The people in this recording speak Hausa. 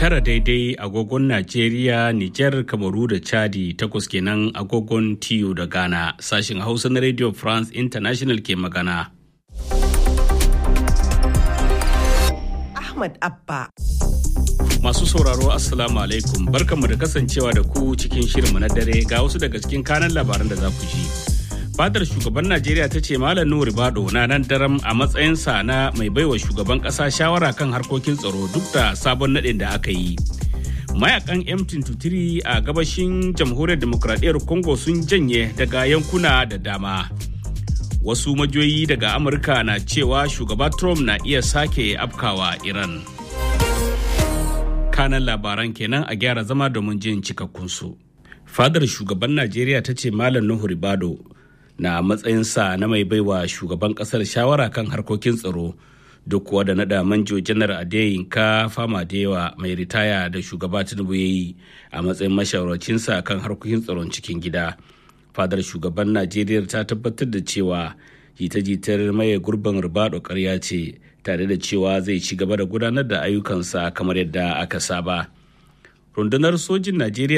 tara daidai agogon Najeriya, Nijar, Kamaru da Chadi takwas kenan agogon TU da Ghana. Sashin Hausa na Radio France International ke magana. Ahmad Abba. Masu sauraro Assalamu alaikum barkanmu da kasancewa da ku cikin shirinmu na dare ga wasu daga cikin kanan labaran da za ku ji. Fadar shugaban Najeriya ta ce Malam Nuhu Ribado na nan daram a matsayinsa na mai baiwa shugaban ƙasa shawara kan harkokin tsaro duk da sabon naɗin da aka yi. Mayakan M23 a gabashin jamhuriyar demokradiyyar Congo sun janye daga yankuna da dama. Wasu majoyi daga Amurka na cewa shugaba Trump na iya sake afkawa Iran. kanan labaran kenan a gyara zama domin jin cikakkunsu. Fadar shugaban Najeriya ta ce Malam Nuhu Ribado na matsayinsa na mai baiwa shugaban kasar shawara kan harkokin tsaro duk kuwa da nada manjo janar Adeyinka Fama Dewa mai ritaya da shugaba Tinubu ya yi a matsayin mashawarcinsa kan harkokin tsaron cikin gida. Fadar shugaban Najeriya ta tabbatar da cewa jita-jitar maye gurbin Ribado karya ce tare da cewa zai ci gaba da gudanar da ayyukansa kamar yadda aka saba. Rundunar sojin Najeriya